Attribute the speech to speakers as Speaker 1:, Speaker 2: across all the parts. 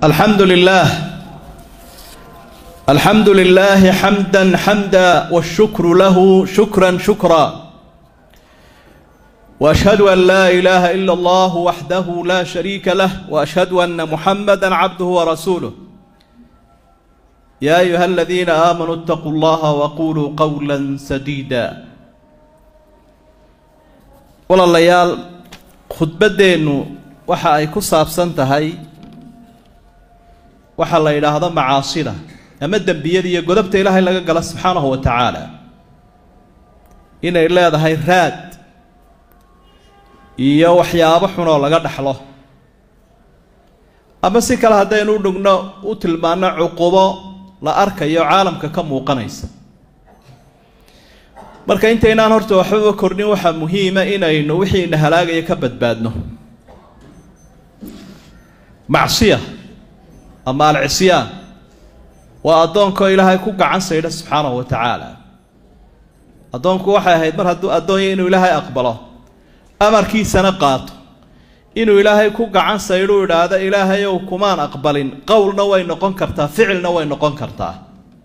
Speaker 1: الحمد لله الحمد لله حمدا حمدا والشكر له شكرا شكرا واشهد ان لا اله الا الله وحده لا شريك له واشهد ان محمدا عبده ورسوله يا ايها الذين امنوا اتقوا الله وقولوا قولا سديدا walaalayaal khudbaddeennu waxa ay ku saabsan tahay waxaa la yidhaahdo macaasida ama dembiyada iyo godobta ilaahay laga gala subxaanahu wa tacaala inay leedahay raad iyo waxyaabo xunoo laga dhexlo ama si kale haddaynu u dhugno u tilmaano cuqubo la arkayo caalamka ka muuqanaysa marka intaynaan horta waxbaba kordhin waxaa muhiima inaynu wixii ina halaagaya ka badbaadno macsiya ama alcisyaan waa addoonkoo ilaahay ku gacan saydha subxaanahu wa tacaala addoonku waxay ahayd mar hadduu addoonya inuu ilaahay aqbalo amarkiisana qaato inuu ilaahay ku gacan saydhuu idhaahdo ilaahayow kumaan aqbalin qowlna way noqon kartaa ficilna way noqon kartaa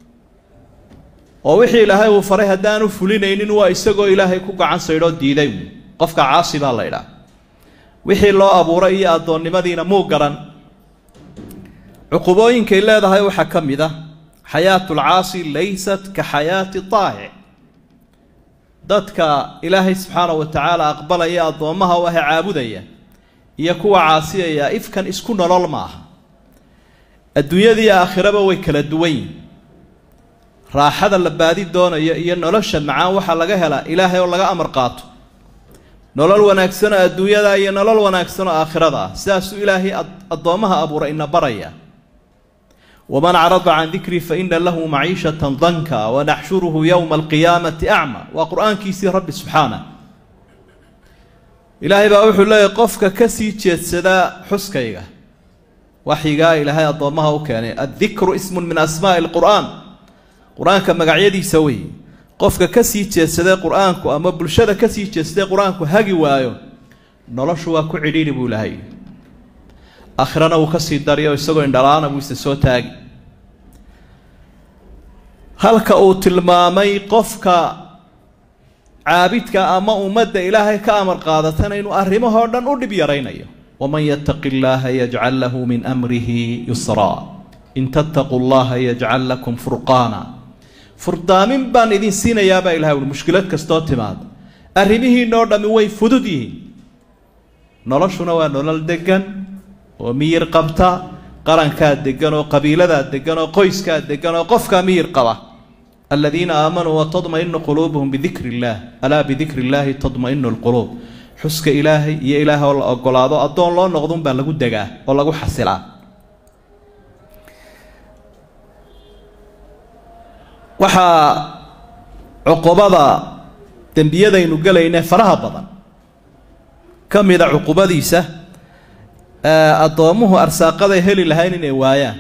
Speaker 1: oo wixii ilaahay uu faray haddaanu fulinaynin waa isagoo ilaahay ku gacan saydhoo diiday qofka caasi baa la ydhaah wixii loo abuuray iyo addoonnimadiina muu garan cuqubooyinkay leedahay waxaa ka mid ah xayaatulcaasi laysat ka xayaati taahic dadka ilaahay subxaanahu wa tacaala aqbalaya addoommaha u ahe caabudaya iyo kuwa caasiyaya ifkan isku nolol ma aha adduunyadii aakhiraba way kala duwan yihin raaxada la baadi doonayo iyo nolosha macaan waxaa laga helaa ilaahay oo laga amar qaato nolol wanaagsanoo adduunyada iyo nolol wanaagsanoo aakhirada ah sidaasuu ilaahay addoommaha abuuray ina baraya waman carada can dikrii fa ina lahu maciishatan danka wanaxshuruhu yowma alqiyaamati acma waa qur-aankiisii rabbi subxaanah ilaahay baa wuxuu leeyahy qofka kasii jeedsadaa xuskayga waxyigaa ilaahay addoommaha u keenay addikru ismun min asmaa'i lqur'aan qur-aanka magacyadiisa wey qofka kasii jeedsadee qur-aanku ama bulshada kasii jeedsadee qur-aanku hagi waayo noloshu waa ku cidhiidhi buu ilahay aakhirana wuu kasii dariyo isagoo indhalaana buu isa soo taagi halka uu tilmaamay qofka caabidka ama ummadda ilaahay ka amar qaadatana inuu arrimahoo dhan u dhib yaraynayo waman yattaqi illaaha yajcal lahu min amrihi yusraa in tattaquu llaha yajcal lakum furqaana furdaamin baan idin siinayaabaa ilahay ui mushkilad kastoo timaada arrimihiinoo dhammi way fudud yihiin noloshuna waa nolol degan oo miyir qabta qarankaa degan oo qabiiladaa degan oo qoyskaa degan oo qofkaa miyir qaba aladiina aamanuu watadmainu quluubuhum bidikri illaah alaa bidikri illaahi tadmainu lquluub xuska ilaahay iyo ilaahay oo la ogolaado addoon loo noqdun baa lagu degaa oo lagu xasilaa waxaa cuqubada dembiyadaynu gelayne faraha badan ka mida cuqubadiisa addoommuhu arsaaqaday heli lahayn inay waayaan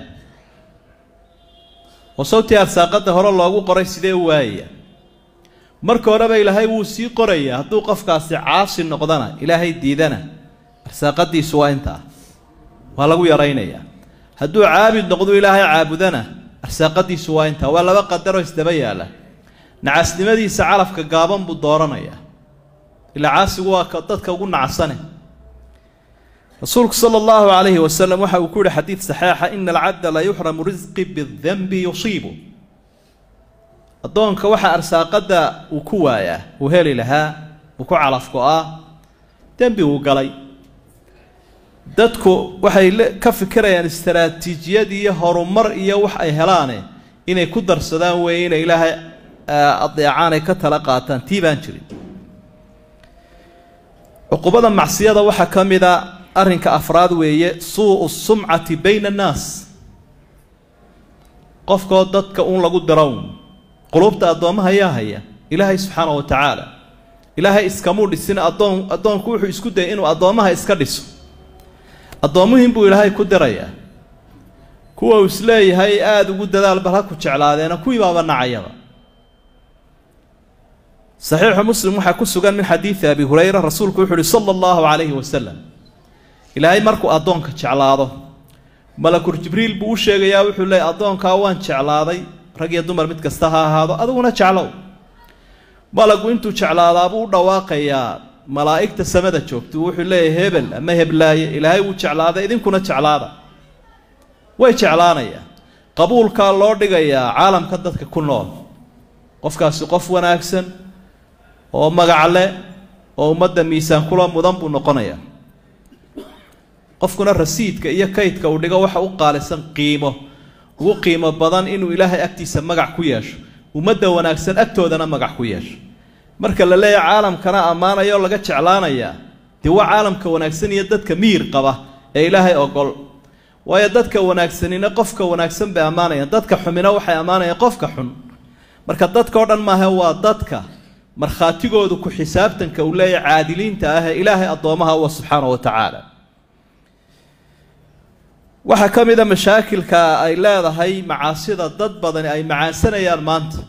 Speaker 1: oo sawtii arsaaqada hore loogu qoray sidee u waayaya marka horeba ilaahay wuu sii qorayaa hadduu qofkaasi caasi noqdana ilaahay diidana arsaaqadiisu waa intaa waa lagu yaraynayaa hadduu caabid noqdu ilaahay caabudana arsaaqadiisu waa intaa waa laba qadaroo isdaba yaalla nacasnimadiisa calafka gaaban buu dooranayaa ilaa caasigu waa ka dadka ugu nacsane rasuulku sala allahu calayhi wasalam waxa uu ku yihi xadiid saxeixa ina alcabda la yuxramu risqi bidanbi yusiibu addoonka waxaa arsaaqadda uu ku waayaa uu heli lahaa uu ku calafgo-aa dembi uu galay dadku waxay ka fikirayaan istaraatiijiyad iyo horumar iyo wax ay helaane inay ku darsadaan weeye inay ilaahay adeecaan ay ka tala qaataan tii baan jirin cuqubada macsiyada waxaa ka mid a arrinka afraad weeye suu sumcati bayna annaas qofkoo dadka uun lagu darown qulubta addoommaha yaa haya ilaahay subxaana wa tacaala ilaahay iskamuu dhisin addoon addoonku wuxuu isku dayay inuu addoommaha iska dhiso addoommuhiin buu ilaahay ku dirayaa kuwa uu isleeyahay aada ugu dadaal bal ha ku jeclaadeena kuwii baaba nacayaba saxiixu muslim waxaa ku sugan min xadiidi abi hurayra rasuulku wuxu uhi sala allahu calayhi wasalam ilaahay markuu addoonka jeclaado malakur jibriil buu u sheegayaa wuxuu leeyay addoonkaa waan jeclaaday rag iyo dumar mid kasta ha ahaado adiguna jeclow malagu intuu jeclaadaabuu u dhawaaqayaa malaa'igta samada joogto wuxuu leeyahay hebel ama heblaaye ilaahay wuu jeclaaday idinkuna jeclaada way jeclaanayaa qabuulkaa loo dhigayaa caalamka dadka ku nool qofkaasi qof wanaagsan oo magac leh oo ummadda miisaan kula mudan buu noqonayaa qofkuna rasiidka iyo kaydka uu dhigo waxa u qaalisan qiimo ugu qiimo badan inuu ilaahay agtiisa magac ku yeesho ummadda wanaagsan agtoodana magac ku yeesho marka la leeyahay caalamkana ammaanaya oo laga jeclaanayaa dee waa caalamka wanaagsan iyo dadka miyir qaba ee ilaahay ogol waayo dadka wanaagsanina qofka wanaagsan bay ammaanayaan dadka xumina waxay ammaanayaan qofka xun marka dadka o dhan maaha waa dadka markhaatigoodu ku xisaabtanka uu leeyahay caadiliinta ah ee ilaahay addoomaha uwa subxaana wa tacaala waxaa ka mid a mashaakilka ay leedahay macaasida dad badani ay macaansanayaan maanta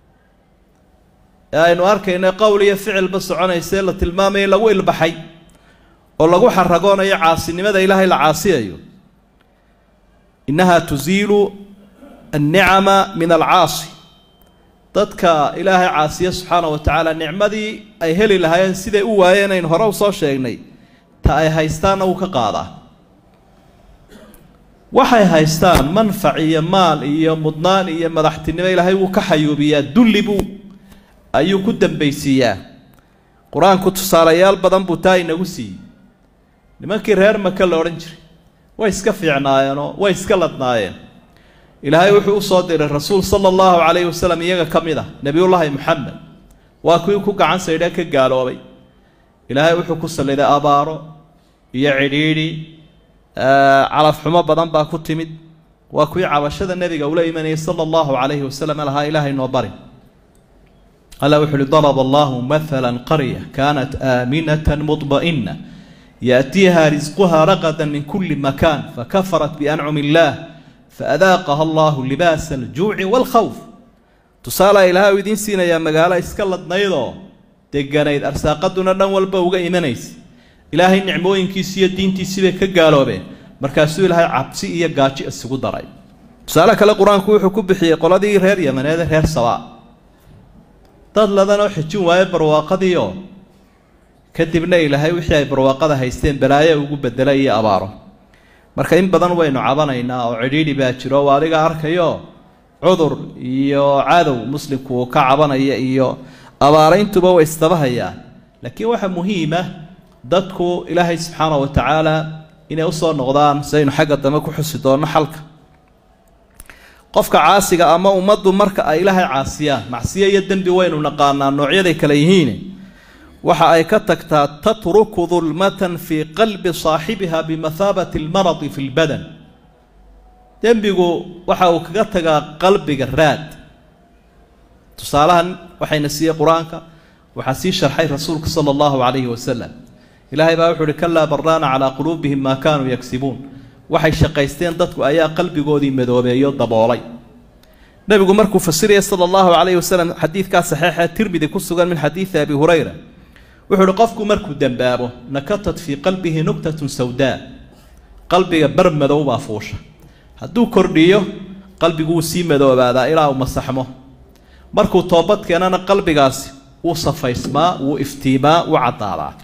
Speaker 1: ee aynu arkayna qowl iyo ficilba soconaysae la tilmaamaya in lagu ilbaxay oo lagu xaragoonayo caasinimada ilaahay la caasiyayo innaha tusiilu annicama min alcaasi dadka ilaahay caasiya subxaana wa tacaala nicmadii ay heli lahaayeen siday u waayeen aynu hore u soo sheegnay ta ay haystaanna wuu ka qaadaa waxay haystaan manfac iyo maal iyo mudnaan iyo madaxtinimo ilaahay wuu ka xayuubiyaa dulli buu ayuu ku dambaysiiyaa qur-aanku tusaalayaal badan buu taa inagu siiyey nimankii reer maka la odhan jiray way iska fiicnaayeenoo way iska ladnaayeen ilaahay wuxuu u soo diray rasuul sala allahu calayhi wasalam iyaga ka mid ah nebiyullaahi moxamed waa kuwii ku gacan saydhee ka gaaloobay ilaahay wuxuu ku salliday abaaro iyo cidhiidhi calafxumo badan baa ku timid waa kuwii cabashada nebiga ula imanayay sala allahu calayhi wasalam lahaa ilaahay noo bari alla wuxu uhi daraba allahu mathala qarya kaanat aaminata mudba'ina yaأtiiha risquha raqada min kuli makan fakafarat biancumi illah faadaaqaha allahu libaasa aljuuci wاlkhawf tusaalaa ilaahay u idiin siinayaa magaalo iska ladnaydoo deganayd arsaaqaduna dhan walba uga imanaysa ilaahay nicmooyinkiisi iyo diintiisii bay ka gaaloobeen markaasuu ilaahay cabsi iyo gaajo isugu daray tusaale kale qur-aanku wuxuu ku bixiyey qoladii reer yamaneede reer sabaa dad ladanoo xijin waaye barwaaqadiioo kadibna ilaahay wixii ay barwaaqada haysteen balaayo ugu bedela iyo abaaro marka in badan waynu cabanaynaa oo cidhiidhi baa jiro oo adiga arkayo cudur iyo cadow muslimku uu ka cabanaya iyo abaarayntuba way istabahayaan laakiin waxaa muhiima dadku ilaahay subxaana wa tacaala inay usoo noqdaan sidaynu xagga dambe ku xusi doonno xalka qofka caasiga ama ummaddu marka ay ilaahay caasiyaan macsiyo iyo dembi waynu naqaanaa noocyaday kale yihiin waxa ay ka tagtaa tatruku dulmatan fii qalbi saaxibiha bimathaabati almaradi fi lbadan dembigu waxa uu kaga tagaa qalbiga raad tusaalahan waxayna siiyey qur-aanka waxaa sii sharxay rasuulka sala allahu calayhi wasalam ilaahay baa wuxu uhi kalaa baraana calaa quluubihim maa kaanuu yagsibuun waxay shaqaysteen dadku ayaa qalbigoodii madoobeeyo daboolay nebigu markuu fasiraya sala allahu calayhi wasalam xadiidkaa saxiixa tirmidi ku sugan min xadiidi abi hurayra wuxuu uhi qofku markuu dembaabo nakatat fii qalbihi nugtatun sawdaa qalbiga bar madow baa fuusha hadduu kordhiyo qalbigu wuu sii madoobaadaa ilaa uu masaxmo markuu toobad keenana qalbigaasi wuu safaysmaa wuu iftiimaa wuu caddaadaa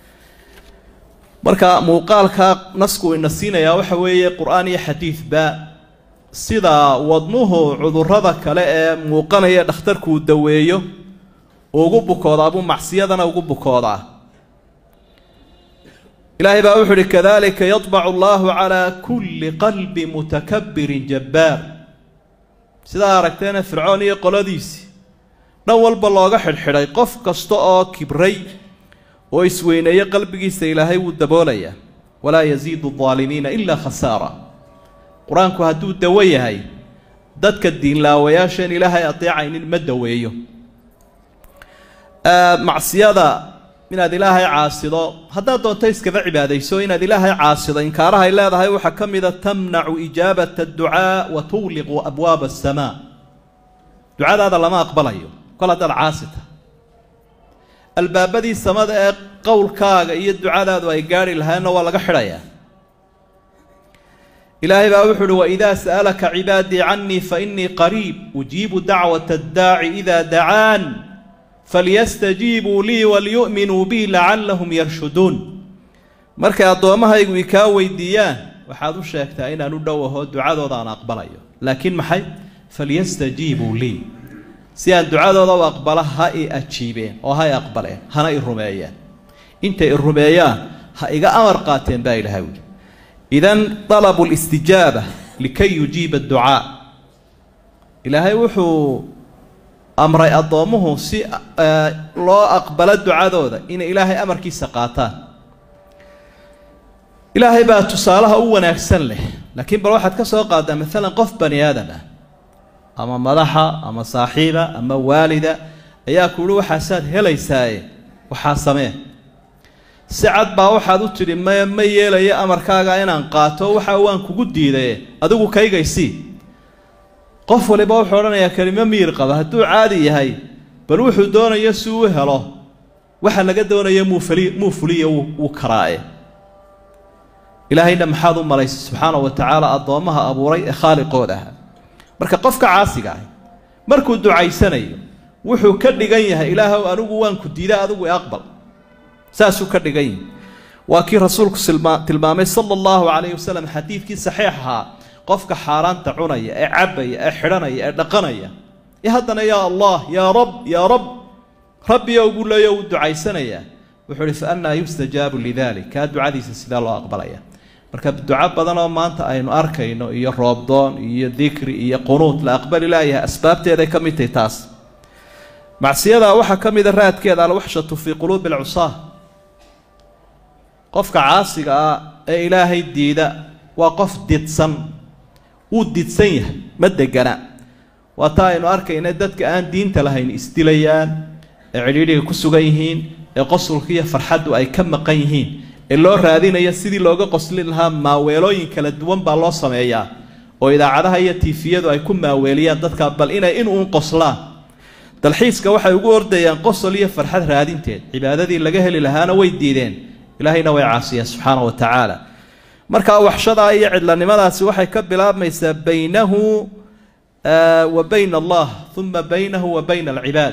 Speaker 1: marka muuqaalka nasku ina siinayaa waxa weeye qur-aan iyo xadiidba sida wadnuhu cudurrada kale ee muuqanaya dhakhtarkuu daweeyo ugu bukoodaa buu macsiyadana ugu bukoodaa ilaahay baa wuxu uhi kadalika yadbacu allahu calaa kulli qalbi mutakabirin jabbaar sidaa aragteena fircoon iyo qoladiisii dhan walba looga xidhxidhay qof kasta oo kibray oo isweyneeye qalbigiisa ilaahay wuu daboolayaa walaa yasiidu aldaalimiina ilaa khasaara qur-aanku hadduu dawo yahay dadka diinlaawayaasheen ilaahay adeecaynin ma daweeyo macsiyada inaad ilaahay caasido haddaad doonto iskaba cibaadayso inaad ilaahay caasido inkaarahay leedahay waxaa ka mida tamnacu ijaabata adducaa wa tugliqu abwaaba asamaa ducadaada lama aqbalayo kol haddaad caasita albaabadii samada ee qowlkaaga iyo ducadaadu ay gaarhi lahayenna waa laga xidhayaa ilaahay baa wuxu uhi waidaa sa'alaka cibaadii canii fainii qariib ujiibu dacwata addaaci idaa dacaan falyastajiibuu lii walyu'minuu bi lacallahum yarshuduun markay addoommahaygu ikaa weydiiyaan waxaad u sheegtaa inaan u dhowaho ducadooda aan aqbalayo laakiin maxay falyastajiibuu lii si aan ducadooda u aqbala ha i ajiibeen oo ha i aqbaleen hana i rumeeyeen intay i rumeeyaan ha iga amar qaateen baa ilahay wuli idan dalabu listijaaba likay yujiiba adducaa ilaahay wuxuu amray addoommuhu si loo aqbalo ducadooda inay ilaahay amarkiisa qaataan ilaahay baa tusaalaha u wanaagsan leh laakiin bal waxaad ka soo qaaddaa maalan qof bani aadam ah ama madaxa ama saaxiiba ama waalida ayaa ku uhi waxaasaad helaysaaye waxaa samee si cad baa waxaad u tidhi maya ma yeelayo amarkaaga inaan qaato waxa waan kugu diidaye adigu kaygaysii qof waliba wuxuu odhanayaa kelimo miyir qaba hadduu caadi yahay bal wuxuu doonayo si uu helo waxa laga doonaya muufali muu fuliya wuu karaae ilaahayna maxaad u malaysay subxaana wa tacaala addoommaha abuuray ee khaaliqood aha marka qofka caasiga ahi markuu ducaysanayo wuxuu ka dhigan yahay ilaahow anigu waan ku diida adigu aqbal saasuu ka dhigan yahay waa kii rasuulku tilmaamay sala allahu calayhi wasalam xadiidkii saxiix ahaa qofka xaaraanta cunaya ee cabaya ee xidhanaya ee dhaqanaya ee haddana yaa allah yaa rab yaa rab rabbiyow buu leeyo uu ducaysanayaa wuxuu uhi fa annaa yustajaabu lidalik kaa ducadiisa sidee loo aqbalaya marka duco badan oo maanta aynu arkayno iyo roobdoon iyo dikri iyo qunuud la aqbali laayahay asbaabteeday ka mid tahay taas macsiyadaa waxaa ka mida raadkeeda alwaxshatu fii quluubi alcusaa qofka caasiga ah ee ilaahay diida waa qof didsan wuu didsan yahay ma degana waa taa aynu arkayna dadka aan diinta lahayn isdilayaan ee cidhiidhiga ku sugan yihiin ee qosulka iyo farxaddu ay ka maqan yihiin ee loo raadinaya sidii looga qoslin lahaa maaweelooyin kala duwan baa loo sameeyaa oo idaacadaha iyo tiifiyadu ay ku maaweeliyaan dadka bal inay in uun qoslaan dalxiiska waxay ugu ordayaan qosol iyo farxad raadinteed cibaadadii laga heli lahaana way diideen ilaahayna way caasiyeen subxaana wa tacaala markaa waxshadaa iyo cidlanimadaasi waxay ka bilaabmaysaa baynahu wa bayna allah uma baynahu wa bayna alcibaad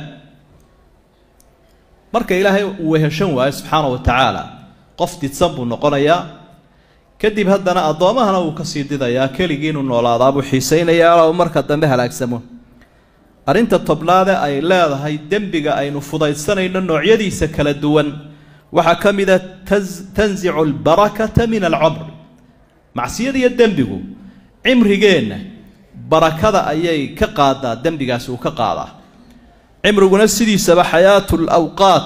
Speaker 1: marka ilaahay uu weheshan waayo subxaana wa tacaala qof didsan buu noqonayaa kadib haddana addoommahana wuu kasii didayaa keligii inuu noolaadaa buu xiisaynayaa uu marka dambe halaagsamo arrinta tobnaade ay leedahay dembiga aynu fudaysanayno noocyadiisa kala duwan waxaa ka mid a tansicu albarakata min alcumr macsiyada iyo dembigu cimrigeenna barakada ayay ka qaadaa dembigaasi uu ka qaadaa cimriguna sidiisaba xayaatu lawqaat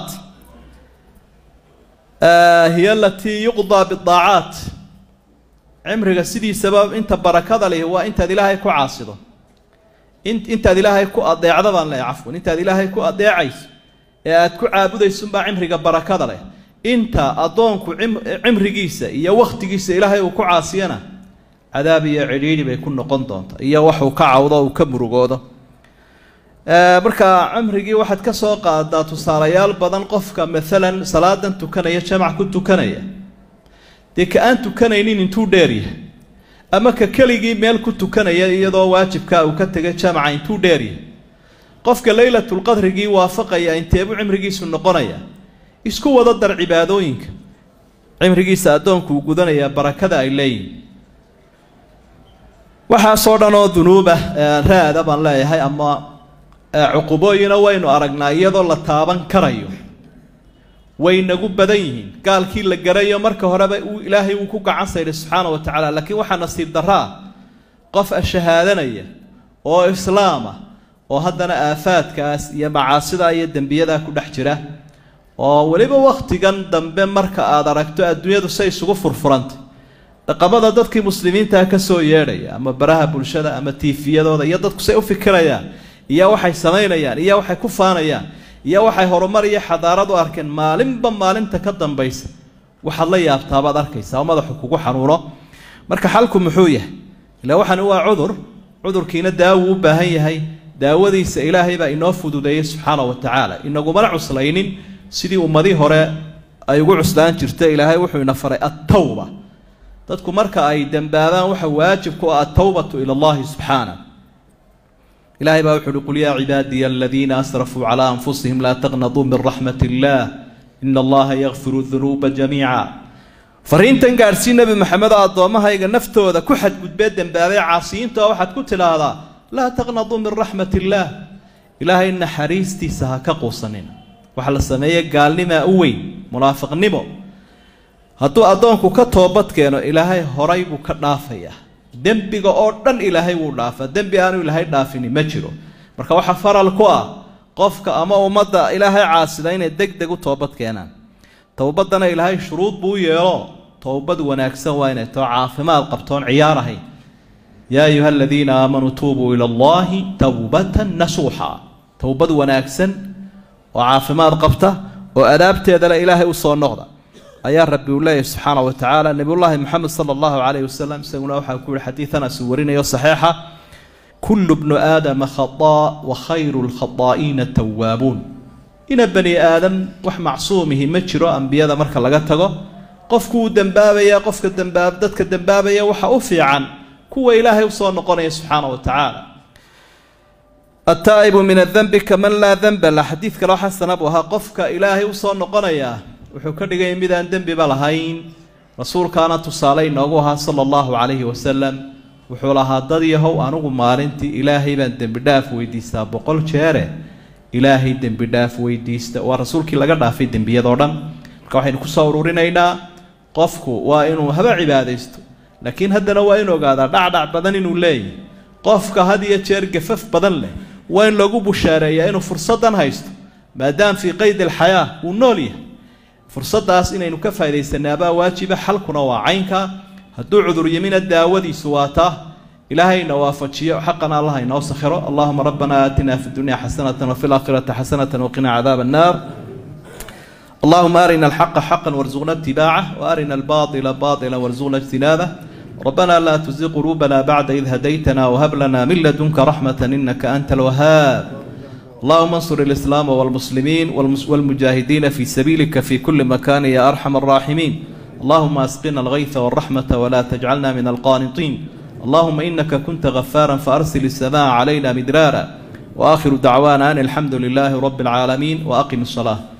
Speaker 1: hiya alatii yuqdaa bidaacaat cimriga sidiisaba inta barakada leh waa intaad ilaahay ku caasido intaad ilaahay ku adeecda baan leehay cafwan intaad ilaahay ku adeecayso ee aad ku caabudaysunbaa cimriga barakada leh inta addoonku cimrigiisa iyo wakhtigiisa ilaahay uu ku caasiyana cadaab iyo cidhiidhi bay ku noqon doonta iyo waxuu ka cawdo uu ka murugoodo marka cimrigii waxaad ka soo qaadaa tusaalayaal badan qofka maalan salaadan tukanaya jamac ku tukanaya dee ka aan tukanaynin intuu dheeryahay ama ka keligii meel ku tukanaya iyadoo waajibka uu ka tegay jamaca intuu dheeryahay qofka laylatulqadrigii waafaqaya inteebuu cimrigiisu noqonaya isku wada dar cibaadooyinka cimrigiisa addoonku uu gudanayaa barakada ay leeyihin waxaasoo dhan oo dunuuba raada baan leeyahay ama cuqubooyina waynu aragnaa iyadoo la taaban karayo way nagu badan yihiin gaalkii la garayo marka horeba uu ilaahay uu ku gacan sayday subxaana wa tacaala laakiin waxaa nasiib daraa qof ashahaadanaya oo islaama oo haddana aafaadkaas iyo macaasidaa iyo dembiyadaa ku dhex jira oo weliba wakhtigan dambe marka aad aragto adduunyadu say isugu furfurantay dhaqamada dadkii muslimiintaa ka soo yeedhaya ama baraha bulshada ama tiifiyadooda iyo dadku say u fikirayaan iyo waxay samaynayaan iyo waxay ku faanayaan iyo waxay horumar iyo xadaarad u arkeen maalinba maalinta ka dambaysa waxaad la yaabtaabaad arkaysaa oo madaxu kugu xanuuno marka xalku muxuu yahay ilaa waxani waa cudur cudurkiina daawuu u baahan yahay daawadiisa ilaahay baa inoo fududeeyey subxaana wa tacaala inagumana cuslaynin sidii ummadii hore ay ugu cuslaan jirta ilaahay wuxuu ina faray attawba dadku marka ay dembaabaan waxa waajib ku ah atawbatu ila allahi subxaana ilahay baa wuxu uhi qul yaa cibaadiya aladiina asrafuu calaa anfusihim laa taqnaduu min raxmat illah ina allaha yakfiru dunuuba jamiica fariintan gaadhsii nebi maxamed oo addoommahayga naftooda ku xadgudbee dembaabay caasiyiinta oo waxaad ku tidhaahdaa laa taqnaduu min raxmat illaah ilaahay naxariistiisa ha ka quusanina waxa la sameeye gaalnimaa u weyn munaafiqnimo hadduu addoonku ka toobad keeno ilaahay horay buu ka dhaafayaa dembiga oo dhan ilaahay wuu dhaafaa dembi aanu ilaahay dhaafini ma jiro marka waxaa faral ku ah qofka ama ummadda ilaahay caasida inay deg deg u toobad keenaan towbaddana ilaahay shuruud buu u yeelo towbad wanaagsan waa inay too caafimaad qabtoon ciyaar ahayn yaa ayuha aladiina aamanuu tuubuu ila allahi towbatan nasuuxa towbad wanaagsan oo caafimaad qabta oo adaabteedale ilaahay u soo noqda ayaa rabbi uu leeyahy subxaana wa tacaala nebiyullaahi moxamed sala allahu calayhi wasalam isaguna waxaa ku yihi xadiidanas uu warinayo saxiixa kullu bnu aadama khadaa wa khayru lkhadaa'iina tawaabuun ina bani aadam wax macsuumihi ma jiro ambiyada marka laga tago qofku uu dembaabaya qofka dembaab dadka dembaabaya waxa u fiican kuwa ilaahay usoo noqonaya subxaana wa tacaala ataa'ibu min adanbi kaman laa danba la xadiid kaloo xasana buu ahaa qofka ilaahay usoo noqonaya wuxuu ka dhigaya midaan dembiba lahayn rasuulkaana tusaale inoogu ahaa sala allahu calayhi wasalam wuxuu lahaa dad yahow anigu maalintii ilaahay baan dembi dhaaf weydiistaa boqol jeere ilaahay dembi dhaaf weydiista waa rasuulkii laga dhaafay dembiyadoo dhan marka waxaynu kusoo ururinaynaa qofku waa inuu haba cibaadaysto laakiin haddana waa in ogaadaa dhacdhac badan inuu leeyahy qofka had iyo jeer gafaf badan leh waa in lagu bushaareeyaa inuu fursaddan haysto maadaam fii qeyd alxayaa uu nool yahay fursaddaas inaynu ka faa'idaysanaabaa waajiba xalkuna waa caynka hadduu cudur yimina daawadiisu waa taa ilaahayna waafajiyo xaqana allah inoo sakhiro allahuma rabbana aatina fi dunya xasanatan wafi laakhirati xasanatan waqina cadaaba annaar allahuma arina alxaqa xaqan warzuqna itibaaca waarina albaطila baطila warzuqna اjtinaabah ربنا لا تزغ قلوبنا بعد إذ هديتنا وهب لنا من لدنك رحمة إنك أنت الوهاب اللهم انصر الإسلام والمسلمين والمجاهدين في سبيلك في كل مكان يا أرحم الراحمين اللهم أسقنا الغيث والرحمة ولا تجعلنا من القانطين اللهم إنك كنت غفارا فأرسل السماء علينا مدرارا وآخر دعوانا أن الحمد لله رب العالمين وأقم الصلاة